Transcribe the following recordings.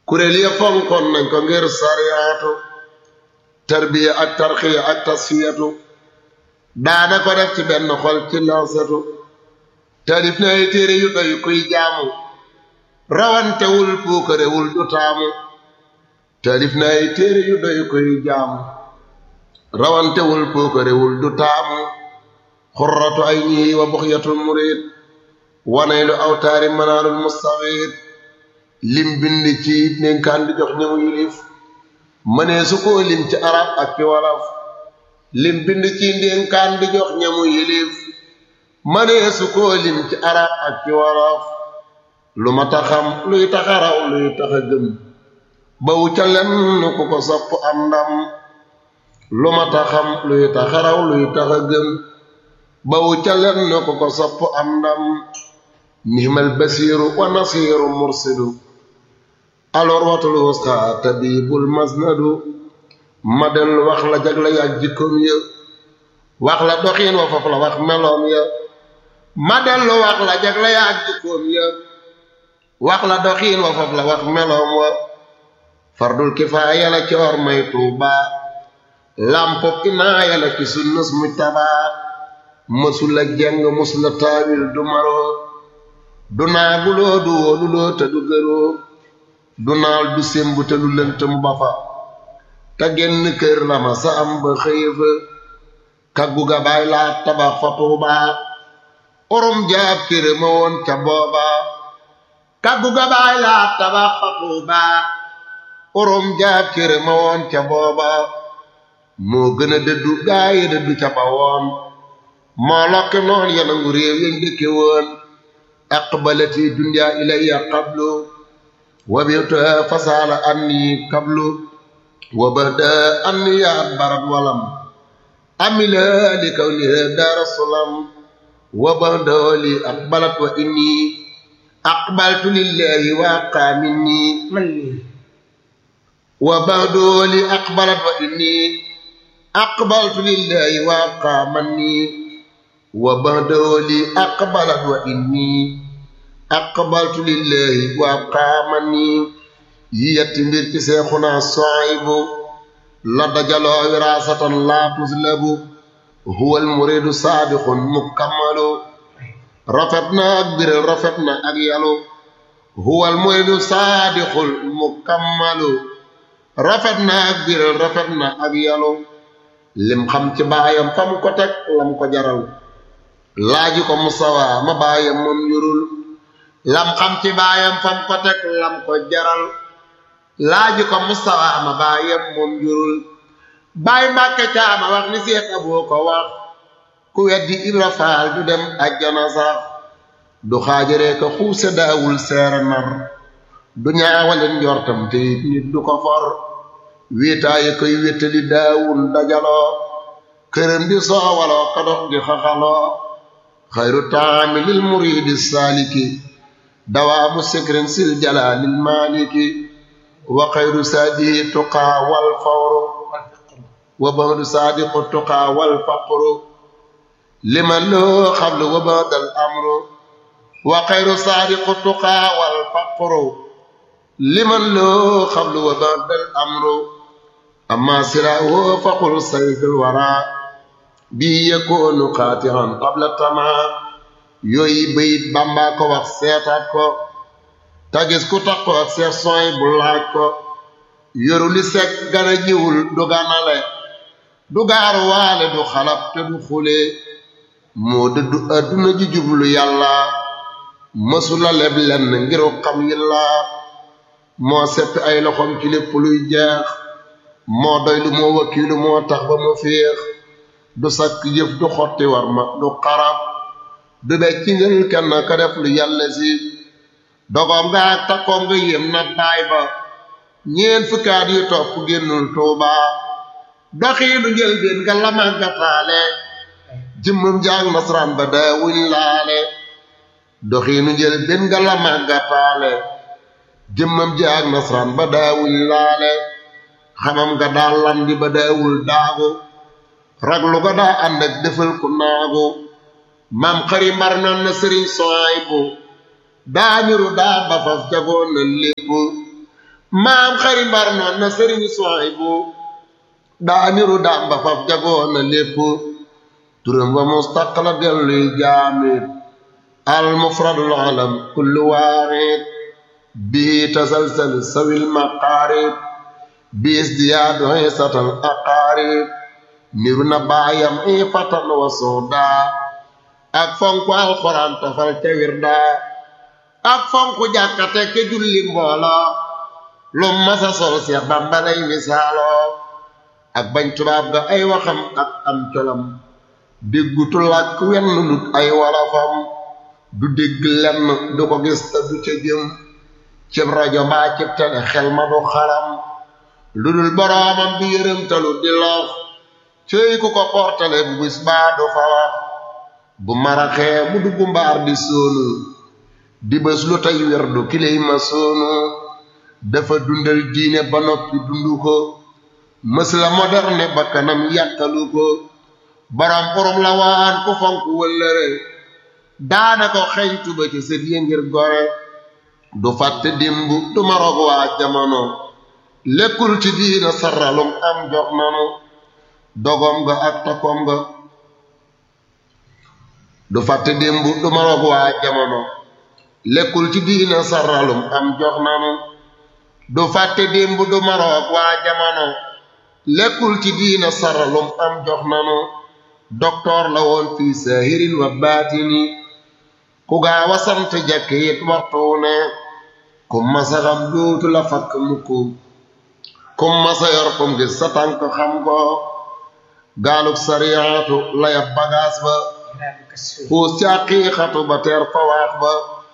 kuréel ya fonkoon nañ ko ngir sariyaatu tarbiya ak tarxiya ak tasfiyatu daana ko def ci benn xol ci lansatu taalif na ay téere yu doy kuy jaamu rawantewul puukarewul du taamu taalif na ay téere yu doy kuy jaamu rawantewul puukarewul du taamu xurratu ay ñii wa buxyatul murid wanaylu awtaari manaarul mustawid lim bind ci dénkaan di jox ñëmu yilif mënee su koo lim ci arab ak ci wolof lim bind ci dénkaan di jox ñamu yilif mënee su koo lim ci arab ak ci wolof lu ma taxam luy taxaraw luy taxa gëm bawu ca lenn ku ko sopp am ndam lu ma taxam luy taxaraw luy taxa gëm bawu ca lenn ku ko sopp am ndam nihmal basiiru wa nasiiru mursidu alors watul wusta tabibul masnadu ma del wax la jagle ya ak jikkoom ya wax la doxiin wa foofu la wax meloom ya ma dellu wax la jagle ya ak jikkoom ya wax la doxiin wa foofu la wax meloom wa fardul kifaaya la ci or may tuuba lampop inaaya la ci sunnus mujtaba mësula jeng mësula taawil du maroo du naaguloo du wóoluloo te du gëroo du naal du sémbu te lu lënt mu ba fa te genn kër la ma sa am ba xëye fa kaggu ga baay laa tabax fa tuubaa orom jaab kër ma woon ca booba kaggu ga baay laa tabax fa tuubaa orom jaab kër ma woon ca booba moo gën a dëddu gaaye dëddu ca ba woon moo lokki noon yanangu réew yañ dëkke woon aqbalati dunya ilayya qablu wa bi'tuha fasala anni qablu wa bada anni adbarat walam amila li kawniha dar salam wa bada li aqbalat wa inni aqbaltu lillahi wa aqamini wa bada li aqbalat wa inni aqbaltu lillahi wa aqamani wa ba'dahu li aqbalat wa inni aqbaltu lillahi wa aqamani yi yetti mbir ci seexuna Suaybu la dajaloo wirasatan la tuzlabu huwa almuridu saadiqun mukammalu rafet na ak biral rafet na ak yalu huwa almuridu saadiqul mukammalu rafet na ak biral rafet na ak yalu lim xam ci baayam fam ko teg lam ko jaral laaji ko musawa ma baayam moom yurul lam xam ci baayam fam ko teg lam ko jaral laaji ko musawa ma baayam moom yurul baay mbàkke caama wax ni seex aboo ko wax ku weddi ibra faal du dem ajjana sax du xaajaree ko xuuse daawul seere nar du ñaawalen njortam te nit du ko for wéetaaye koy wéttali daawul dajaloo këram di soowaloo ko dox di xaxaloo xayru taami lil muridi saaliki dawaamu sikrin sil jalaalil maaliki wa xayru saadihi tuqaa wal fawru wa ba'du saadiqu tuqaa wal faqru liman loo xablu wa ba'dal amru wa xayru saadiqu tuqaa wal faqru liman loo xablu wa ba'dal amru amma siraahu faqul sayfil waraa bi yakunu qaati'an qabla tamaa yooyu bayit Bàmba ko wax seetaat ko tagis ku tax ko ak seex sooy bu laaj ko yoru li sekk gana jiwul du ganale du gaaru waale du xalab te du xule moo dëddu adduna ji jublu yàlla mësula leb lenn ngiru xam yilla moo seppi ay loxom ci lépp luy jeex moo doy lu moo wakiilu moo tax ba mu féex du sakk jëf du xotti war ma du xarab du becc ngël kenn ka def lu yàlla si dogoom nga ak takkoom nga yéem na baay ba ñeen fukkaat yu topp génnul tuuba doxiinu njël benn nga la màggataale jëmmam jaag nasaraan ba daawuñ laale doxiinu njël benn nga la màggataale jëmmam jaag nasaraan ba daawuñ laale xamam nga daal landi ba daawul daagu raglu ga daa ànd ak defal ku naagu maam xari mar nan na sëriñ soay bu daa niru daa ba faf jagoon na lépp maam xari mbar noon na sëriñ soy bu daa niru daam ba faf jagoon na lépp turam wa mustaqla delluy jaamit al mufradul alam kullu waaxid bii tasalsal sawil maqaarib biis diyaadu xisatal aqaarib niru na baayam i fatan wa sooda ak fonku alxuraan tafal ca wirda ak fonku jàkkate ke julli mboola lu masa sol seex bamba lay misaalo ak bañ tubaab ga ay waxam ak am colam déggutu làkk wenn lut ay walafam du dégg lenn du ko gis te du ca jëm cib rajo mbaa cib tele xel ma du xaram lu dul boroomam bi yërëmtalu di lox cëy ku ko portale bu bis baa du fa wax bu maraxee mu dugg mbaar di sóonu di bés lu tey werdu kiley ma sóonu dafa dundal diine ba noppi dundu ko mës la moderne ba kanam yàttalu ko borom urum la waan ku fonk wëllëre daana ko xeñtu ba ci sët yi ngir gore du fàtte dimb du marog waa jamono lekkul ci diina saralum am jox nanu dogom nga ak takom nga du fàtte dimb du marog waa jamono lekkul ci diina saralum am jox nanu du fàtte dimb du maroog waa jamono lekkul ci diina saralum am jox nanu doktoor la woon fii saahirin wa baatini ku gaaw a sant jekk it waxtu ne ku masa xam dootu la fakk mukk ku masa yor kum gis sa tànk xam ko gaaluk sariyaatu layab bagaas ba xuus ci aqiiqatu ba teer fa waax ba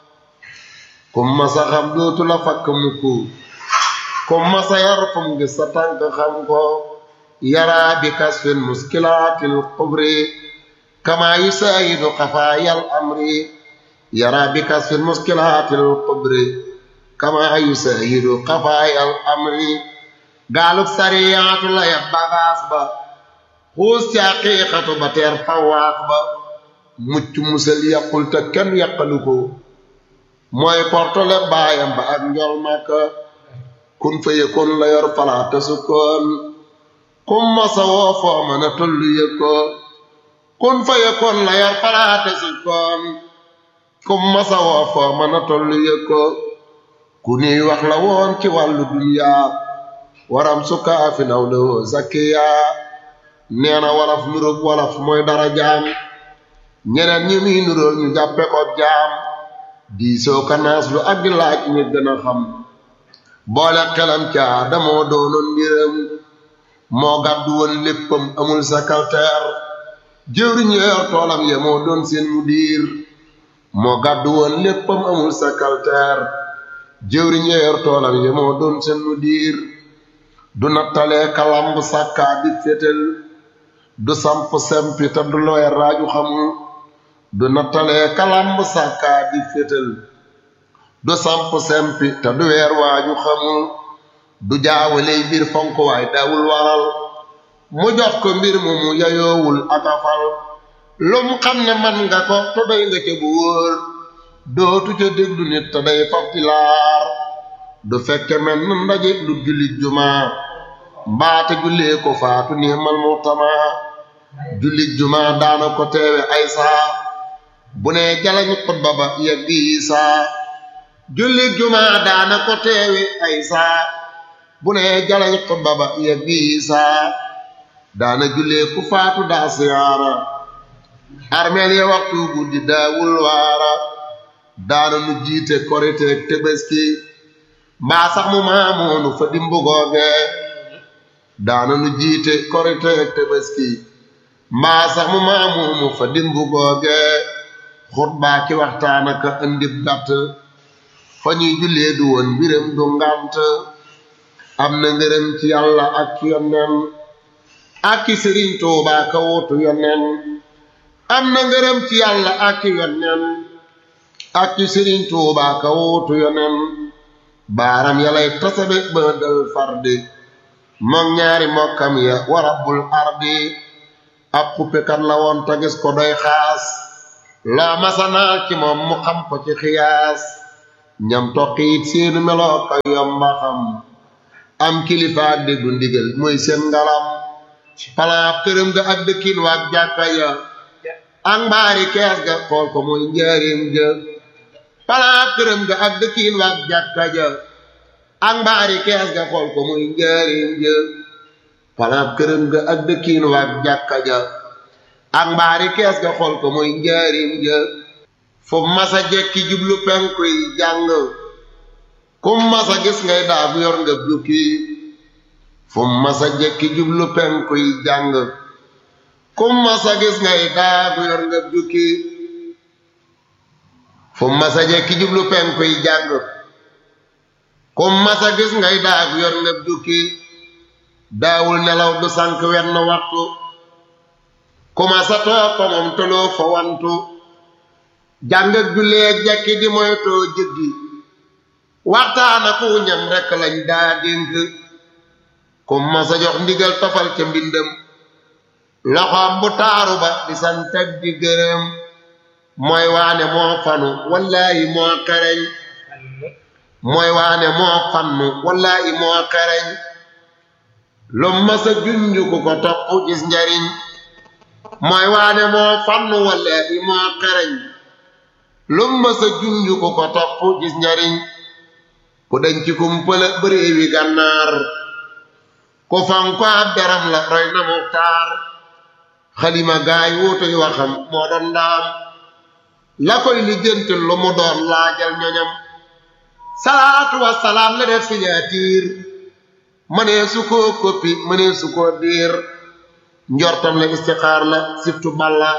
ku masa xam dootu la fakk mukk ku masa yor kum gis sa tànk xam ko yaraa bi kasfin muskilaatil kubri kama yusaayidu xafaayal amri yaraa bi kasfin muskilaatil kubri kama yusaayidu xafaayal amri gaaluk sariyaatu la ya bagaas ba xuus ci aqiiqatu ba teer fawaax ba mucc musal yàqul te kenn yàqalu ko mooy portole baayam ba ak njol màkka kun fa yëkkoon la yor palaata sukkoon kum masa woo foo mën a tollu yëg ko kun fa yëkkoon la yor palaata sukkoon kum masa woo foo mën a tollu yëg ko ku niy wax la woon ci wàllu duniyaa waram sukkaa fi naw lewoo zakkiyaa nee na walaf nuróog walaf mooy dara jaam ñeneen ñi muy nuróol ñu jàppe ko jaam diisoo kanaas lu ak di laaj ñi gën a xam boole xelam caa damoo doonoon mbiram moo gàddu woon léppam amul sakalteer jëwriñ yor toolam ya moo doon seen mu diir moo gàddu woon léppam amul sakalteer jëwriñ yor toolam ya moo doon seen mu diir du nattalee kalamb sàkkaa di fétal du samp sempi te du looy raaju xamul du nattalee kalamb sàkkaa di fétal du samp sempi te du weer waaju xamul du jaawaley mbir fonk waay daawul waral mu jox ko mbir mu mu yayoowul akafal lum xam ne man nga ko te doy nga ca bu wóor dootu ca déglu nit te day faf di laar du fekke men na ndaje lu jullit jumaa mbaate jullee ko faatu niimal muxtama jullit jumaa daana ko teewe ay saa bu ne jalañ xutba ba yegg yi saa jullit jumaa daana ko teewe ay saa bu ne jalañ xutba ba yegg yi saa daana jullee ku faatu daa siyaara armeel ya waxtu guddi daawul waara daana nu jiite koriteek tebeski mbaa sax mu maamoonu fa dimbu googe daana nu jiite koriteek tebeski mbaa sax mu maamoonu fa dimbu googe xutbaa ki waxtaan aka andib gàtt fa ñuy jullee du woon mbiram du ngànt am na ngërëm ci yàlla ak yonen ak ki sëriñ Tuubaa ka wutu yonen am na ngërëm ci yàlla ak yonen ak ci sëriñ Tuubaa ka wutu yonen baaram yalay tasabe ba dal fardi moom ñaari mokkam ya wa rabbul ardi ab xuppekat la woon ta gis ko doy xaas loo masanaal ci moom mu xam ko ci xiyaas ñam toqiit seenu meloo ka yomba xam am kilifa déggu ndigal mooy seen ngalam palaab këram ga ak dëkkin waak jàkka ya ak mbaari kees ga xool ko mooy njaarim ja palaab këram ga ak dëkkin waak jàkka ja ak mbaari kees ga xool ko mooy njaarim ja palaab këram ga ak dëkkin waak jàkka ja ak mbaari kees ga xool ko mooy njaarim ja fu masa jekki jublu penku yi jàng kum masa gis ngay daagu yor nga jukki fu masa jekki jublu penku yi jàng kum masa gis ngay daagu yor nga jukki fu masa jekki jublu penku yi jàng kum masa gis ngay daagu yor nga jukki daawul nelaw du sànk wenn waxtu ku masa toog ko moom toloo fa wantu jàng ak jullee jekki di moytoo jëggi waxtaana ku ñam rekk lañ daa dénk ku masa jox ndigal tofal ca mbindam loxoom bu taaru ba di santag di gërëm mooy waane moo fanu wallaahi moo xereñ mooy waane moo fannu wallaahi moo xereñ lu masa junju ku ko topp gis njariñ mooy waane moo fannu wallaahi moo xereñ lu masa junju ku ko topp gis njariñ ku dañ ci kumpala bëréewi gànnaar ku fanko ab deram la roy na muxtaar xalima gaay wuutuy waxam moo doon ndaam la koy lijjanti lu mu doon laajal ñoñam salaatu wasalaam la def signature mënee su koo koppi mënee su koo diir njortam la istixaar la siftu balla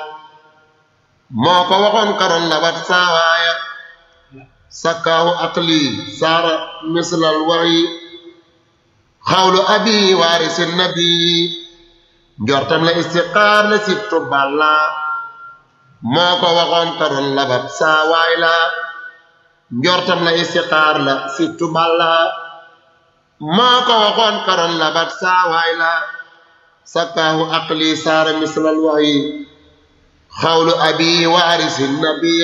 moo ko waxoon karoon la wat saawaaya sakkaahu aqli saara mislal waxyi xawlu abi waarisi nabi njortam la istiqaar la sibtu balla moo ko waxoon karoon labat saa waay la njortam la istiqaar la sibtu balla moo ko waxoon karoon labat saa waay la sakkaahu aqli saara mislal waxyi xawlu abi waarisi nabi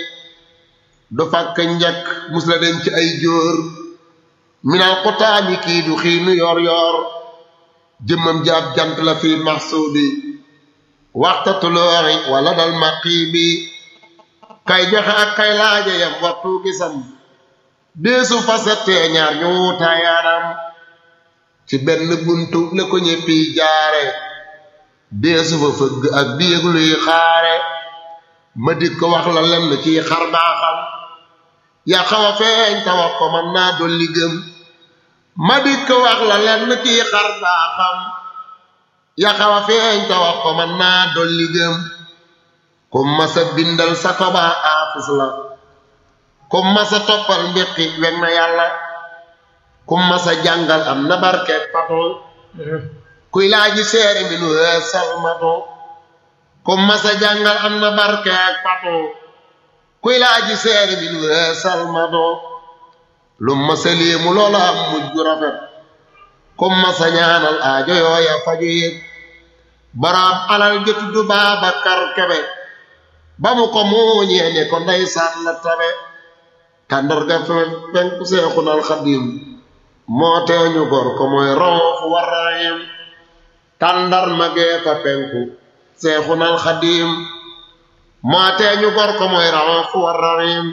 du fakk njëkk mus la dem ci ay jóor minal xutaami kii du xiinu yor yor jëmmam jaab jant la fi maxsuudi waxta tulooxi wala dal maqiibi kay joxe ak kay laaja yam waxtu gisam deesu fasettee ñaar ñu wutaayaanam ci benn buntu la ko ñéppi jaare deesu fa fëgg ak biig luy xaare ma dik ko wax la lenn ci xar baaxam ya xaw a feeñ ta wax ko man naa dolli gëm ma dik ko wax la lenn ci xar baaxam ya xaw a feeñ ta wax ko man naa dolli gëm ku masa bindal sa ko baa aafis la ku masa toppal mbiqi weg na yàlla ku masa jàngal am na barkeek patul kuy laaji seeri mi nu heesal matu ku masa jàngal am na barkeek patul kuy laaji seeri mi nu heesal matu lu masa léemu loola am mujj gu rafet ku masa ñaanal aajo yooya faju yëg boroom alal ja tudd Baabakar Kebe ba mu ko muuñee ne ko ndeysaan la tabe tàndarga fe penku seexunal xadim moo teeñu gor ko mooy roofu warraayim tàndar magee fa penku seexunal xadim moo teeñu gor ko mooy roofu warraayim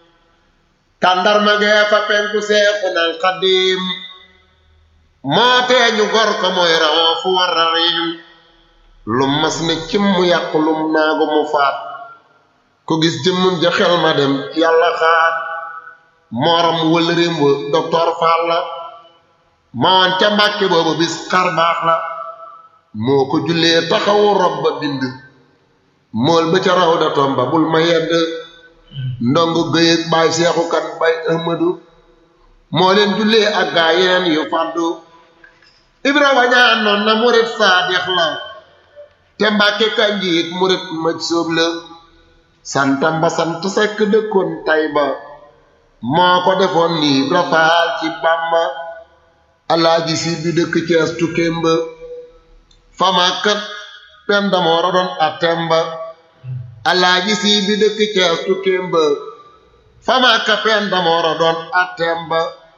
tàndar magee fa penku seexunal xadim moo teeñu gor ko mooy roofu warraayim lum mas ne cim mu yàqu lum naagu mu faat ku gis jëmmum ja xel ma dem yàlla xaat mooram wëlërim wa docteur Fall la mawoon ca mbàkke boobu bis xar baax la moo ko jullee taxawu rob ba bind mool ba ca raw da tomba bul ma yedd ndongo gëyëg baay seexu kan bay ahmadu moo leen jullee ak gaa yeneen yu fàddu ibra wañaan noon na murit saadix la te mbàkke kanjiit murit maj sóob la santam ba sant sekk dëkkoon tay ba moo ko defoon nii rafaal ci bàmba alaaji si bi dëkk cees tukkeem ba famaakat pen damoora doon atem ba alaaji si bi dëkk cees tukkeem ba famaakat pen damoora doon atem ba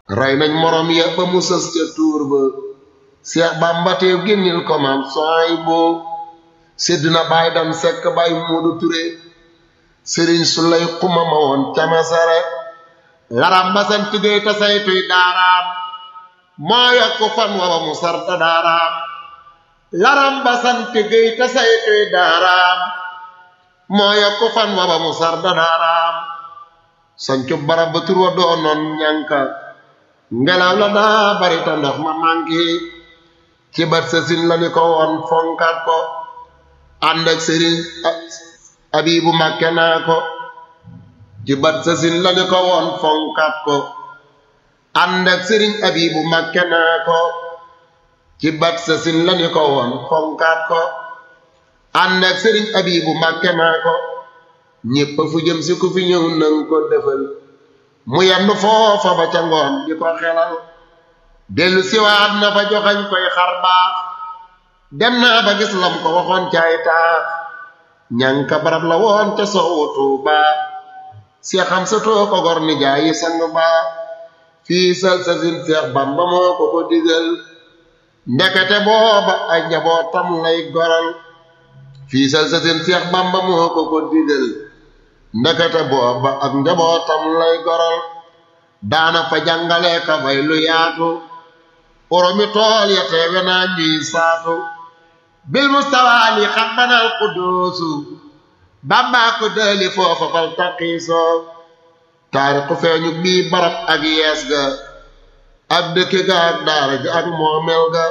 rey nañ morom ya ba mu sës ca tuur ba Seex Bamba teew génnil ko maam sooy boo sédd na baay dam sekk baay Moodu Ture sëriñ su lay xuma ma woon camasare laram basan tugéey ta saytuy daaraam moo yokku fan wa ba mu sarta daaraam laram basan tugéey ta saytuy daaraam moo yokku fan wa ba mu sarta daaraam sancu barab ba tur wa doonoon ñanka ngelaw la daa bari ta ndox ma manki ci bat sa sin la ni ko woon fonkat ko ànd ak sëriñ abibu màkke naa ko ci bat sa sin la ni ko woon fonkat ko ànd ak sëriñ abibu màkke naa ko ci bat sa sin la ni ko woon fonkat ko ànd ak sëriñ abibu màkke naa ko ñépp fu jëm si ku fi ñëw nang ko defal mu yendu foofa ba ca ngoon di ko xelal dellu siwaat na fa joxañ koy xar baax dem naa ba gis lam ko waxoon caay taax ñanka barab la woon ca soowu Tuuba si xam sa too ko gor ni jaayi sang ba fii sal sa sin Seex Bamba moo ko ko digal ndekete booba ay njabootam lay goral fii sal sa sin Seex Bamba moo ko ko digal ndekete booba ak njabootam lay goral daana fa jàngale ka fay lu yaatu oromi tool ya teewe naa ñuy saatu bil mustawaali xam banal quddoosu bàmbaa ko dëli foofa fal taqiisoo taarixu feeñu bii barab ak yees ga ak dëkk ga ak daara ga ak moomel ga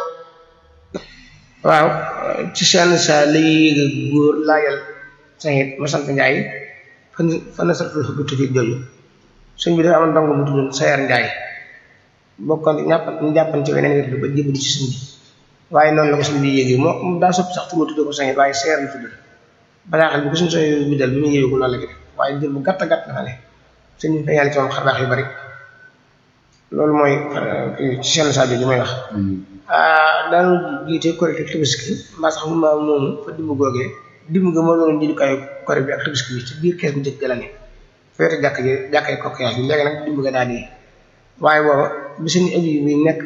waaw ci seen sa léegi góor laajal saxit ma sant njaay fan fan na sartul xëgg tuuti jooju sëñ bi dafa amoon ndongo bu tuddoon Sayar Njaay bokkoon ñàpp ñu jàppan ci weneen wér ba jébali ci sëñ bi waaye noonu la ko sëñ bi yéegi moo daa soppi sax tuddoo tuddoo ko saxit waaye Sayar la tudd bataaxal bi ko suñu sooy bindal bi mu yéegi ko noonu la ko def waaye jël bu gàtt gàtt na ne sëñ bi feeñal ci moom xarbaax yu bari loolu mooy ci seen saa jooju mooy wax daanu jiite korite tabaski mbaa sax ma moomu fa dimb googee dimb ga moo doon jëndukaayu korite bi ak tabaski bi ci biir kees bu njëkk la ne feete jàkk ji jàkkay kokkiyaas bi léegi nag dimb ga daal di waaye booba bi suñu abi bi nekk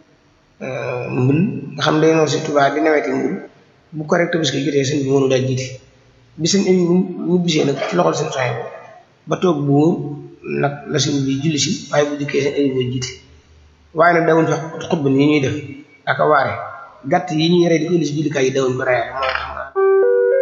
mbul nga xam day noonu si Tuubaa di naweti mbul bu korite tabaski jotee sëñ bi mënu daal jiite bi suñu abi ñu bisee nag ci loxol seen soxee ba toog bu wóor nag la sëñ bi julli si waaye bu dikkee seen abi boo jiite waaye nag dawuñ fi xutba nii ñuy def ak a waare gàtt yi ñuy rey di ko indi si jullikaay yi dawuñ ko reyaale moo tax